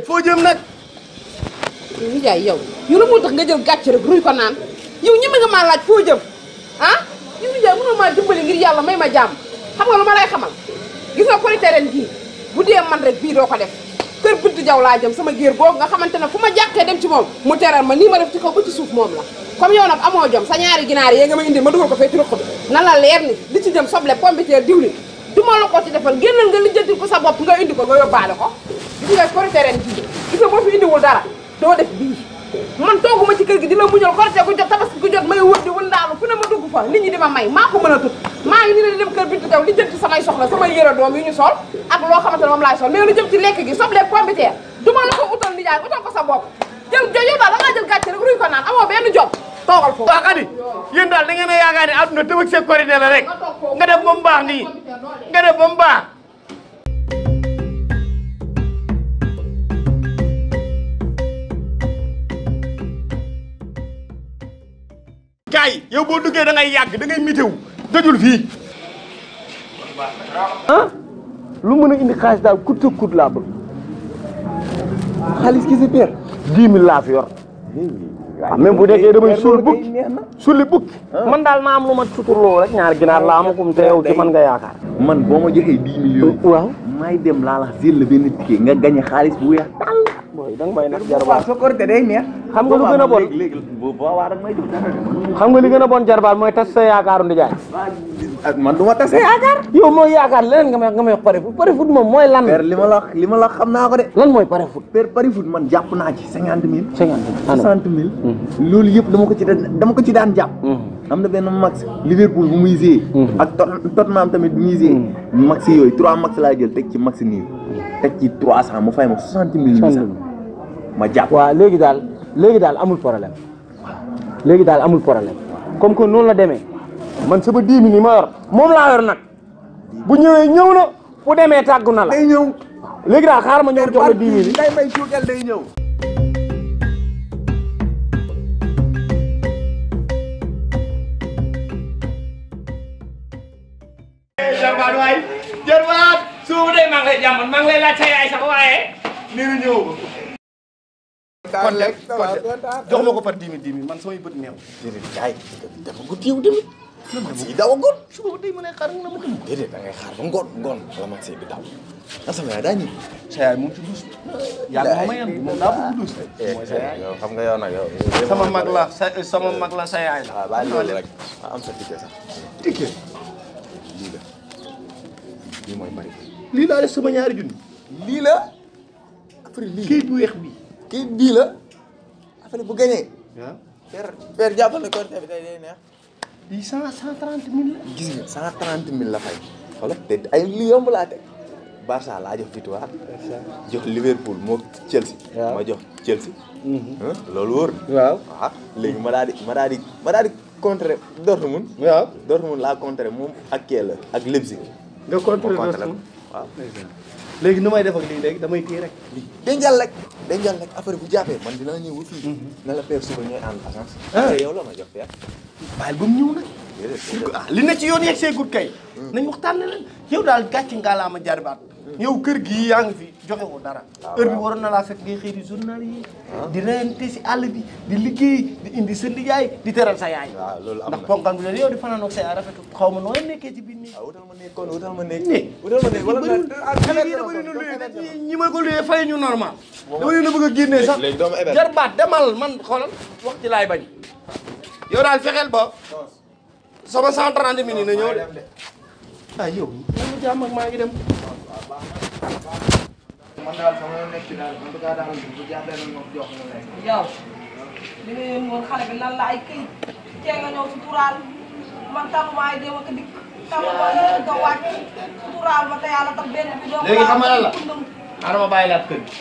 foo jëm nag nijaay yow yow la moo tax nga jël gàcce rek ruy ko naan yow ñeme nga maa laaj foo jëm ah yow nijaay mënoo maa dimbali ngir yàlla may ma jàmm xam nga lu ma lay xamal gis nga korite ren gii bu dee man rek bii doo ko def kër Bintu Jaw laa jëm sama géer googu nga xamante ne fu ma jàqee dem ci moom mu teral ma nii ma def ci kaw ba ci suuf moom la comme yow nag amoo jom sa ñaari ginaar yee nga ma indi ma dugal ko fee ci ruq bi na la leer ni li ci jëm soble pombiteer diwlin du ma la ko ci defal génnal nga lijjanti ko sa bopp nga indi ko nga yóbbaale ko gis nga korite ren gii gis nga boo fi indiwul dara doo def bii man tooguma ci kër gi di la muñal korite gu jot tabaski gu jot may wër di wëndaalu fu ne ma dugg fa nit ñi di ma may maa ko mën a tut maa ngi ni la di dem kër Bintu Jaw li jëm ci samay soxla samay yëre doom yu ñu sol ak loo xamante ne moom laay sol mais lu jëm ci lekk gi soble pombiteer du ma la ko utal nijaay utal ko sa bopp jël jo yow daal da ngaa jël gàcce rek ruy ko naan amoo benn job toogal foofu waa Xadi yéen daal da ngeen a yaakaar ne àdduna tëbëg see korite la rek nga def ba mu baax nii nga def ba mu baax kaay yow boo duggee da ngay yàgg da ngay mitew dajul fii ah lu mën a indi xaalis daal kut sa kut laa bëgg xaalis ki si peer dix mille laa fi yor waaw même bu nekkee damay suul bukki sulli bukki man daal ma am lu ma suturloo rek ñaar ginaar laa amakum te yow ci man nga yaakaar man boo ma joxee dix millions waaw may dem laa la jël la benn ticket nga gañe xaalis bu weex tàll booy da nga may nag jarbaat sa korite day neex xam nga lu gën a bon léegi léegi bu boobaa rek may jox dara xam nga li gën a bon jarbaat mooy tas sa yaakaaru ndijaay man du ma tase yaakaar yow mooy yaakaar leneen nga may nga may wax pare foot pare foot moom mooy lan père li ma la wax li ma la wax xam naa ko de lan mooy pare foot père pari foot man jàpp naa ci cinquante mille cinquante soixante mille loolu yëpp dama ko ci daan dama ko ci daan jàpp am na benn max Liverpool bu muy jouer ak Tot- Tottenham tamit bu muy jouer max yooyu trois max laa jël teg ci max nii teg ci trois cent mu fay ma soixante mille huit cent ma jàpp waaw léegi daal léegi daal amul problème léegi daal amul problème comme que noonu la demee man sama dix mille yi ma yor moom laa yor nag bu ñëwee ñëw na bu demee tàggu na la day ñëw léegi daal xaaral ma ñëw jox la dix mille yi day may suukal day ñëw jarbaat waay jarbaat suubu de maa ngi lay jàmmal maa ngi lay laaj sa yaay sax waaye nee na ñëw kon de kon de jox ma ko par dix mille dix mille man samay bët neew déedéet jaay dafa gudd yow tamit si daw a ngoon suba ba tey ma ne xaar nga ma dem déedéet da ngay xaar ba ngoon ngoon wala mag see bi daw ah sama yaay daa ñëw sa yaay moom ci dus yàlla moo ma yan moom daa bëgg dus mooy sa yaay yow xam nga yow nag yow sama mag la sa sama mag la sa yaay la waaw bàyyi loolu rek am sa ticket sax ticket lii la lii mooy bari lii laa def sama ñaari junni lii la après lii kii bu weex bi kii bii la après bu gañee waaw père père jàppal na korité bi tey day neex lii cent cent trente mille la gis nga cent trente mille la fay xoolal te ay li yomb laa teg Barça laa jox victoire jox Liverpool moo Chelsea ma jox Chelsea ah loolu wóor na waaw waaw léegi ma daal di ma daal di ma daal di contrer Dortmund waaw Dortmund laa contrer moom ak kee la ak Leipzig nga contre ma contrer Dortmund ko waaw léegi nu may def ak lii léegi damay téye rek lii dencal rek dencal rek après bu jàppee man dinaa ñëw ba fii na la père suba ñooy ànd agence après yow la ma jox père bàyyil ba mu ñëw nag déedéet ah li ne ci yoon yegg see gut kay nañ waxtaan ne leen yow daal gàcce ngaalaama jarbaat yow kër gii yaa ngi fi joxe ko dara heure bi waroon na laa fekk ngay xëy di journal yi di reyante si àll bi di liggéey di indi sa liggéey di teral sa yaay waaw loolu am ndax na ponkal bi leen yow di fanaanoog sa yaay rafetu xaw ma nooy nekkee ci biir nii waaw wutal ma nekk kon wutal ma nekk Néeg. wutal ma nekk wala xale yi dama leen a luyee ñi ma ko luyee fay ñu normal dama leen a bëgg a génnee sax léegi doomu héberge. jarbaat demal man xoolal wax ci laay bañ yow daal fexeel ba sama 130 minutes na ñëw de ah yow man ma jàmm ak maa ngi dem man daal sama yoon nekk ci daal en tout cas daal bu jàppee na moom jox ma lekk. yow li nga yónni woon xale bi lan la ay këyit cee nga ñëw suturaal man taluma ay dem ak a dikk taluma ay dem ak a wàcc suturaal ma te yàlla tax benn bi doo léegi xam nga lan la xaaral ma bàyyi la ak kër gi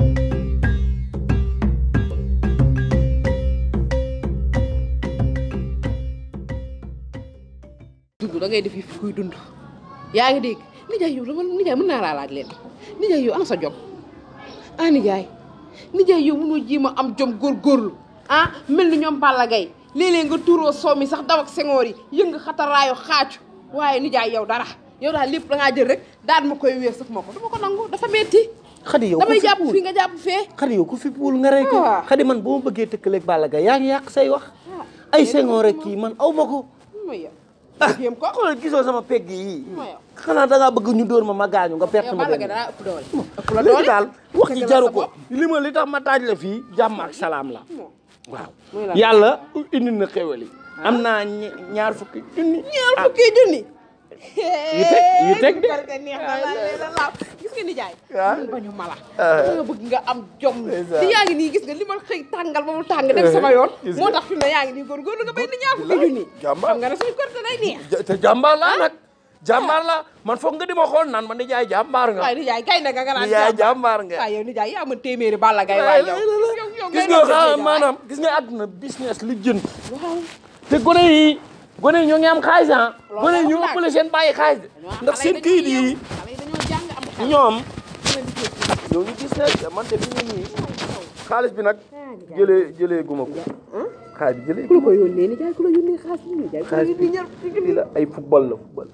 dund da ngay def yi fi kuy dund yaa ngi dégg nijaay yow dama nijaay mën naa laa laaj leen nijaay yow ana sa jom ah nijaay nijaay yow mënoo jéem a am jom góorgóorlu ah mel ni ñoom Balla Gaye léeg-léeg nga tuuroo soow mi sax daw ak sengoor yi yëng xataraayu xaacu waaye nijaay yow dara yow daal lépp da ngaa jël rek daal ma koy wéer saf ma ko dama ko nangu dafa metti xadi yow damay ku jàpp fippuwul fii nga jàpp fee xadi yow ku fippuwul nga rey ko Ah. xadi man boo ma bëggee tëkkaleeg Balla Gaye yaa ngi yàq say wax ay sengoon rek kii man aw ma ko mooy yow ah yéem ko xoolal gisoo sama pegg yi mooy yow xanaa da ngaa bëgg ñu dóor ma ma gaañu nga perte yow ma Balla benn Gaye daa ëpp doole ëpp la léegi doole daal wax ji Dëgg la jaru sa ko bopp. li ma li tax ma taaj la fii jàmm ak salaam la waaw muy lan? yàlla indi na xéwal yi am naa ñe- ñaar fukki junni ñaar fukki junni yu teg yu teg de barke neex na la la laaw gis nga nijaay Ah. ñun bañu mala Ah. danga bëgg nga am jom Ndeysaan. te yaa ngi nii gis nga li ma xëy tàngal ba mu tàng dem sama yoon Gis nga. moo tax fi mu ne yaa ngi nii góorgóorlu nga bay ni ñaar fukki junni jàmbaar. xam nga ne suñu korte day neex Ja- te jàmbaar laa nag jàmbaar laa man foog nga di ma xool naan man di jaay jàmbaar nga waaye nijaay kay na nga nga naan di jaay jàmbaar nga waaye yow nijaay yaa mën téeméeri Balla Gaye waaye yow yow yow gis ngay nga doon xa nijaay. maanaam gis nga àdduna business li jënd waaw te gone yi gone yi ñoo ngi am xaalis ah Loolu gone yi moom ñoo daal. ëppale seen bàyyi xaalis de ndax xale seen dañoo kayit yeewu. yi xale yi dañoo jàng am xel ñoom dina liggéey ci. ñoo ngi gis ne man de bi ñu nii xaalis bi nag jëlee jëlee guma ko xaalis bi jëlee ku la ko yónnee nijaay ku la yónnee xaalis bi nijaay ku la xaalis bi yónnee ñaar fukki junni lii la ay football la football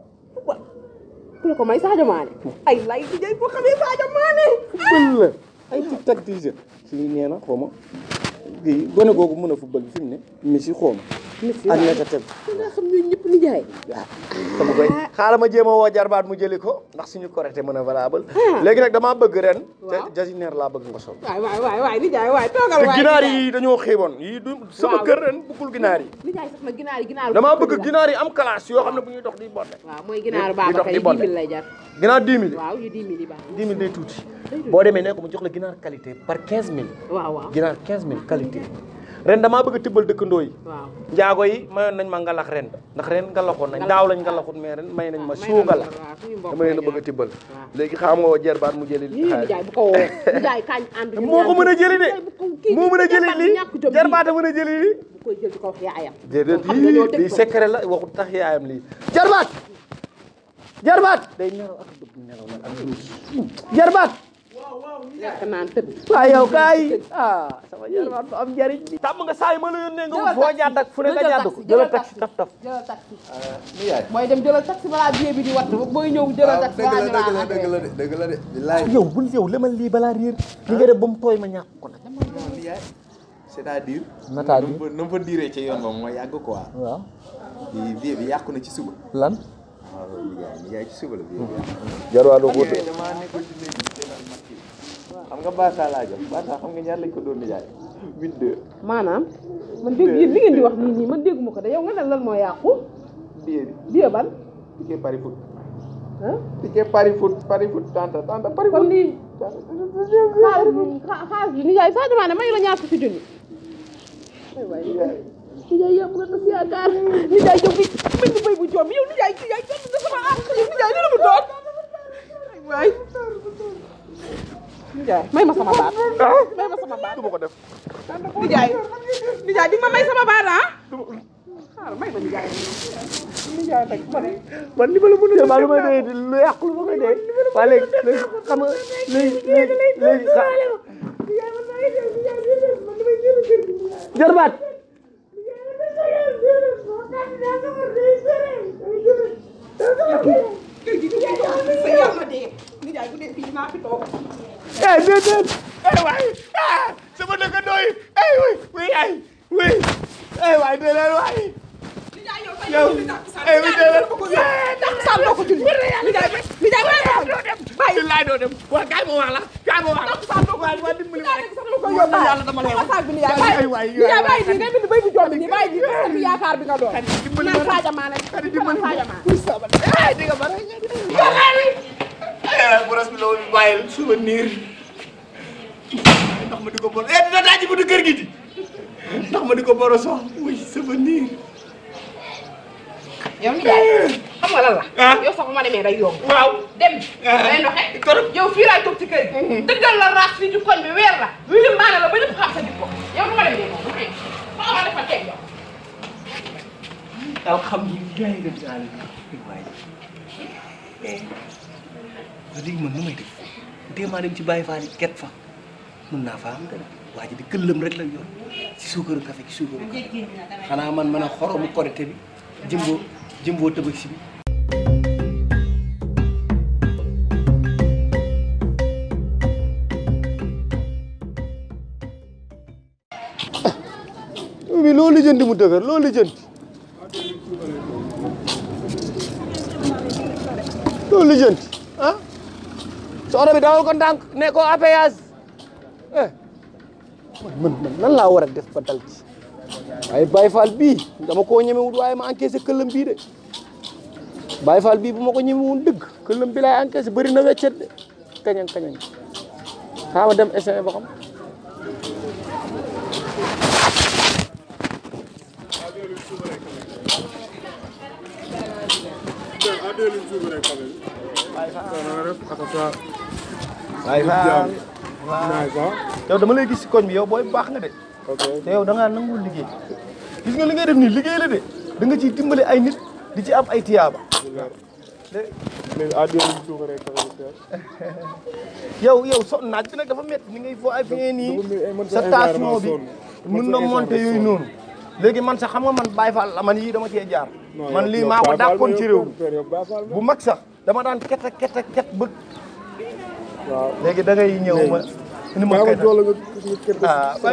ku la ko may Sadio Mané ay lay nijaay boo xamee Sadio Mané football la ay tic tac t-shirt lii nee na xaw ma kii gone googu mën a football bi fi mu ne Messi xaw ma ak ñetta teg nga xam ñooñu ñëpp nijaay dama koy xaaral ma jéem a woo jarbaat mu jëli ko ndax suñu correcté mën a valable léegi nag damaa bëgg ren Waaw. jasineer laa bëgg nga sol waay waay waay waay nijaay waay toogal te waay ginaar nijaay. yi dañoo xiiboon yii du sama Waaw. kër ren bëggul ginaar yi nijaay sax na ginaar yi ginaar damaa bëgg ginaar yi am classe yoo xam ne bu ñuy dox di bonde waaw mooy ginaaru di dox Babacar di yi bonde. 10 000 lay jar ginaar 10 000 waaw yu 10 000 yi baax 10 000 day tuuti boo demee ne ko mu jox la ginaar qualité par 15 000 waaw waaw ginaar 15 000 qualité ren damaa bëgg a tibbal dëkkandoo yi waaw njaago yi mayoon nañ ma ngalax ren ndax ren ngalaxoon nañ daaw lañ ngalaxut mais ren may nañ ma may suu nañ ngalax la waaw suñu mbokk dama leen a lay bëgg a tibbal waaw. léegi xam nga woo jerbaat mu jëli nii nijaay bu ko woo nijaay kañ ànd ñun moo ko ñaar mën a jëli de nijaay bu ko kii moo mën a jëli jarbaat bi lii ñàkk jom jarbaat a mën a jëli lii bu koy jël di ko wax yaayam déedéet xam nga ñoo lii teg lii ko. secret la waxut tax yaayam lii jarbaat jarbaat day nelaw ak bëgg nelaw nag ak luus jarbaat lekk naan tëdd waaw yow kaay ah sama jarbaat bu am njariñ bi tàmm nga saa yi ma la yónnee nga wut foo jàdd ak fu ne nga jàdd ko jëlal taxi taf taf jëlal taxi ni yaay mooy dem jëlal taxi balaa billet bi di watt booy ñëw jëlal waaw taxi dëgg balaa la ñu dëgg la laa dëgg la de dëgg la de billaay yow bul yow lemal lii balaa réer li nga def ba mu tooy ma ñàkk ko nag ni yaay c'est-à-dire Nataal na mu fa- na mu fa diiree ci yoon ba moo yàgg quoi waaw bi vie bi yàqu na ci suba lan waaw ni yaay ni yaay ci suba la vie bi yàqu jarwaat doo xam ko nga damaa nekkoon ci néeg bi seetaan match yi xam nga Barça laa jox Barça xam nga ñaar lañ ko doon ni yaay huit deux maanaam man dégg yéen li ngeen di wax nii nii man dégguma ko de yow nga ne lan moo yàqu billet bi billet ban ticket pari foot ah ticket pari foot pari foot tanta tanta pari kon foot lii xaalis bi xa- xaalis bi nijaay Sadio Mané may la ñaar fukki junni ay waay nijaay nijaay yaa mën a tas yaakaar nijaay yow bi mel ni béy bu joom yow nijaay nijaay jot na sama àq yow nijaay li la mu doon ay waay nijaay may ma sama baat may ma sama baat du ma ko def nijaay nijaay di nga ma may sama baat ah xaaral may ma nijaay nijaay nag ma ne man li ma la mën a def lu may dee lu yàqu lu ma koy dee waa léegi léegi xam nga léegi léegi léegi xa jarbaat kër gi sa yàlla dee nijaay bu dee fii dinaa fi toog eh déedéet eh waay ah sama dëkkandoo yi eh oui oui ay oui eh waay déedéet waay nijaay yow yow eh oui déedéet takkusaan doo ko julli nijaay nijaay bàyyi ma doo dem bàyyi laay doo dem waa kaay ma wax la kaay ma wax la takkusaan doo ko waa waa dimbali ma nijaay rek sax dama koy yóbbaale yàlla dama lay wax saag bi nijaay ay bàyyi waay nijaay bàyyi nii ngay bind béy bu jombi nii bàyyi nii parce que yaakaar bi nga doon dimbali ma naan rek. Sadio Mané Kadi dimbali ma Sadio Mané eh di nga bare eh boros bi loolu bàyyil souvenir ndax ma di ko bor eh dina daaji bu du kër gi di ndax ma di ko boroso oui souvenir yow nijaay xam nga lan la Ah. yow sax bu ma demee day yomb waaw dem Ah. day doxe Torop. yow fii laay toog ci kër gi dëggal la raas fii ci koñ bi weer la wilim maane la ba ñëpp xam sa jikko yow du ma dem dee noonu ma ma defal teg yow alhamdulilah rabbil alamin waay eh wax dëgg man nu may def déemaa dem ci bàyyi faali ket fa mën naa faa am dara waa ji di këllam rek la yor ci suukaru café ci suukaru café xanaa man mën a xoromu korité bi jëmboo jëmboo tëbëg si bi mi loo lijjanti mu dëgër loo lijjanti loo lijjanti ah soxna bi dawal ko ndànk ne ko appayage eh man man nan laa war a def ba dal ci waaye Baye Fall bii dama koo ñemewut waaye ma encaissé këllam bii de Baye Fall bii bu ma ko ñemewul dëgg këllam bi laay encaissé bëri na weccet de kañang kañang xaa ma dem essayer ba xam Baye Fall yow dama lay gis si koñ bi yow booy baax nga de te yow da ngaa nangul liggéey gis nga li ngay def nii liggéey la de da nga ciy dimbale ay nit di ci am ay tiyaaba yow yow so naaj bi nag dafa métti ni ngay foo ay fi ngeen nii sa tension bi mun na monter yooyu noonu léegi man sax xam nga man Baye Fall la man yii dama cee jaar man lii maa ko dàqoon ci réew mi bu mag sax dama daan ket a ket a ket bëgg léegi da ngay ñëw ma ni ma ket ah bay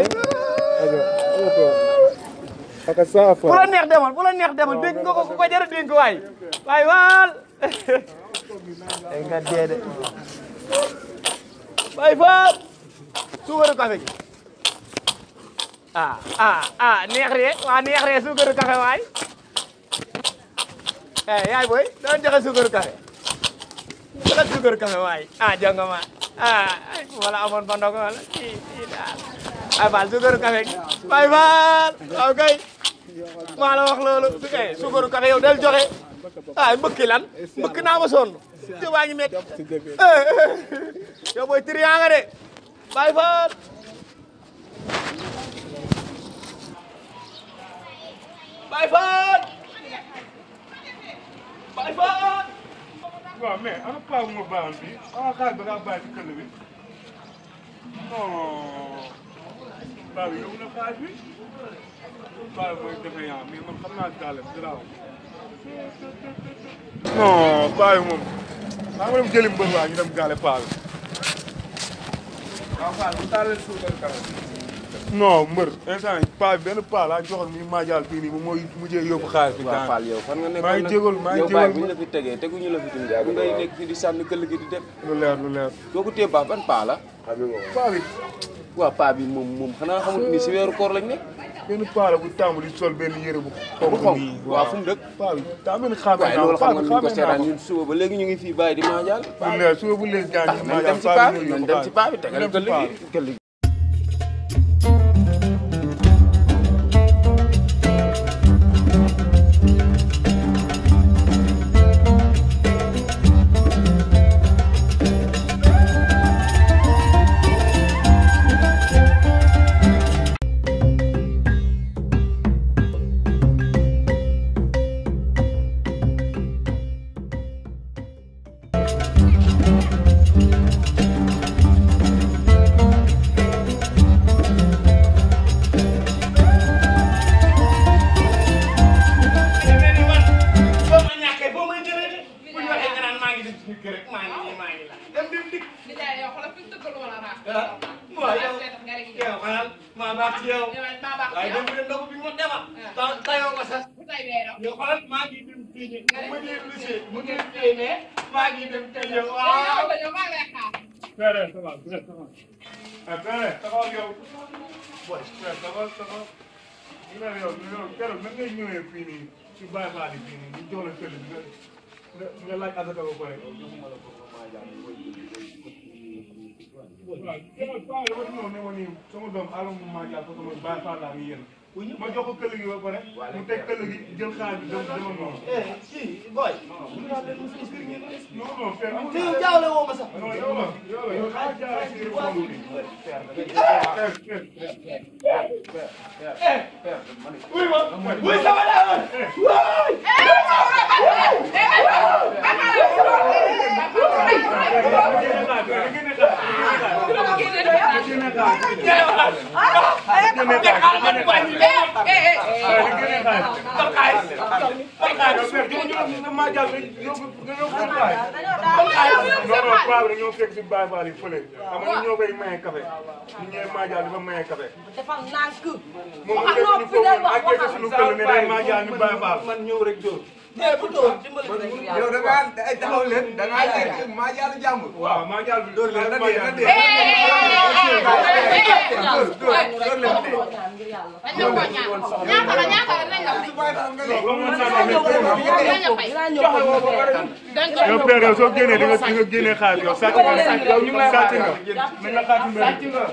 bu la neex demal bu la neex demal dégg nga ko ku ko jar a dénk waay waay waal ay nga dee de Baye Fall suukaru café gi ah ah ah neex ree waa neex ree suukaru café waay eh yaay boy doon joxe suukaru café joxe suukaru café waay ah jonga ma ah ay wala amoon fa ndogo wala kii kii daal Baye Fall suukaru café gi Baye Fall waaw kay maa la wax loolu su kay suukaru café yow del joxe ah mbëkki lan mbëkk naa ma sonn te waa ngi métti yow booy triant nga de Baye Fall Baye Fall Baye Fall waaw mais ana paa bu ma baaxoon fii ana xaar ba ngaa bàyyi ci këll bi non paa bi yóbbu na xaaj bi paa bi mooy defe yaa mais man xam naa gaale garaaw non paa bi moom maa ngi dem jëli mbër waa ñu dem gaale paa bi waaw paa bi taaleel suukar kala non mbër instant yi paa bi benn paa laa joxoon muy maajaal fii nii moom mooy mujjee yóbbu xaalis bi waaw daan Fall yow fan nga nekk maa ngi jégalu maa ngi yow baay jégalu bu ñu la fi tegee teguñu la fi tuuti bu ngay nekk fii di sànni këll gi di dem lu leer lu leer doo ko téye baax ban paa la paa bi waaw paa bi moom moom xanaa xamul ni si weeru koor lañ nekk benn paa la bu tàmm di sol benn yére bu bu xonk xonk nii waaw fu mu dëkk paa bi daa mel ni xaame waaye naa loolu ko xam paa nga bi ni ko xaame naa seetaan ko ñun suba ba léegi ñu ngi fii bàyyi di maajaal lu leer suba bu leer gaañ nañ dem ci paa bi nañ dem ci paa bi tegal këll gi këll gi boo ma ñàkkee boo may jëlee de bu ñu waxee nga naan maa ngi dem suñu kër rek maa ngi nii maa ngi la dem dem dikk Nijaay yow xoolal fi mu tëggalu ma la raas. ah waaw yow Raas nga rek yow xanaa maa baax ci yow yow maa baax ci waaye yow. dem de ndogu bi ma demal ta tayoo ko sax bu tay weeroo. yow xoolal maa ngi dem tëjee ma dee lycée mu dee tëjee mais maa ngi dem tëjee waaw yow yow maa ngi lay xaar. Pere ça va pere ça va ah pere taxawal yow boy pere taxawal taxawal ñu ne yow yow keroog nan ngay ñëwee fii nii ci Baye Fall yi fii nii ñu jox la këll bi nga nga nga laaj asaka ba pare waaw keroog paa dafa ñëw ne ma nii sama doom alam bu maa jàpp sama Baye Fall laa ngi yéen ma jox ko këll gi ba pare mu teg këll gi jël xaalis bi dem demal noonu eh si boy bu ñu naan leen mos kër ngeen des non non pere amul te yow jaawle woo ma sax non yow la yow la yow xaalis jaaree si yëre bu xonk bi wuy ma wuy sama laa Hey! dañoo fekk si Baye Fall yi fële xam nga ñoo koy maye café ñu ñëwee Madial dafa maye café defal nànk moom mu fekk ñu foofu ak gerte suñu këll ne day Madial ni Baye Fall man ñëw rek dóor yow da ngaa ay taxaw leen da ngaa lekk maa jàll jàmm. waaw Madial bi dóor leen na dee na Madial dee. dóor dóor dóor leen dee. dañ la ko ñaan ñaata la ñaata la nañ la fay nañ la fay dañ ko yow père yow soo génnee di nga di nga génnee xaalis yow sàcc nga sàcc yow ñu ngi lay sàcc nga nañ la xaatu mbir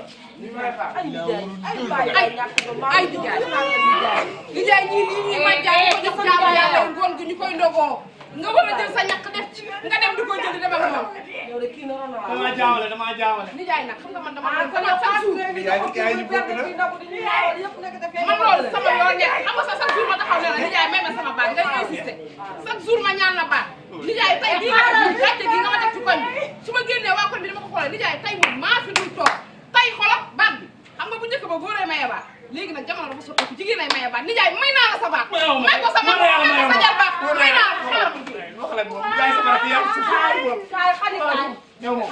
ay di jaay di jaay ñii lii ñuy may jaay ko jox jaamu yàlla yi ngoon gi ñu koy ndogoo nga war a jël sa ñàkk def ci nga dem di ko jël di dem ak moom damaa jaawale damaa jaawale ni jaay nag xam nga man dama doon ko yow chaque jour yaay yaay ñu bokk na. man loolu sama yoon nekk xam nga sax chaque jour ma taxaw ne la ni jaay may ma sama baat ngay insister chaque jour ma ñaan la baat ni jaay tey bii nga def nii gàcce gi nga ma def ci koñ bi su ma génnee waa koñ bi dama ko xoolee ni jaay tey moom maa fi dul toog tey xoolal baat bi xam nga bu njëkk ba góoree maye baat léegi nag jamono dafa soppeeku jigéen ay maye baat ni jaay may naa la sa baat may ko sa baat may ko sa jar baat may naa la xaaral ma jigéen wax la moom jaay sama rakk yàlla si ñëw moom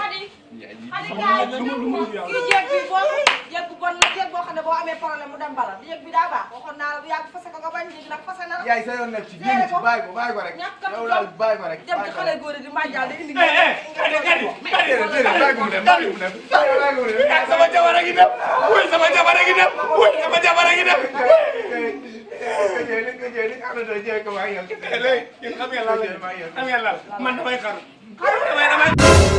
kii jeeg bi boo jeeg bu bon la jeeg boo xam ne boo amee problème mu dem bala jeeg bi daa baax waxoon naa la bu yàgg fase ko nga bañ léegi nag fase na la yaay sa yoon nekk ci génn ci bàyyi ko bàyyi ko rek. yow daal bàyyi ko rek. dem ci xale góor yi di màjjal di indi eh eh kadi kadi kadi déedéet bàyyi ko mu dem bàyyi ko mu dem. bàyyi ko mu dem. ah sama jabar a ngi dem wuy sama jabar a ngi dem wuy sama jabar a ngi dem li nga jël li nga xam ne doo jël ko waaye yow. léegi yéen xam ngeen lan la xam ngeen lan man damay xaru damay damay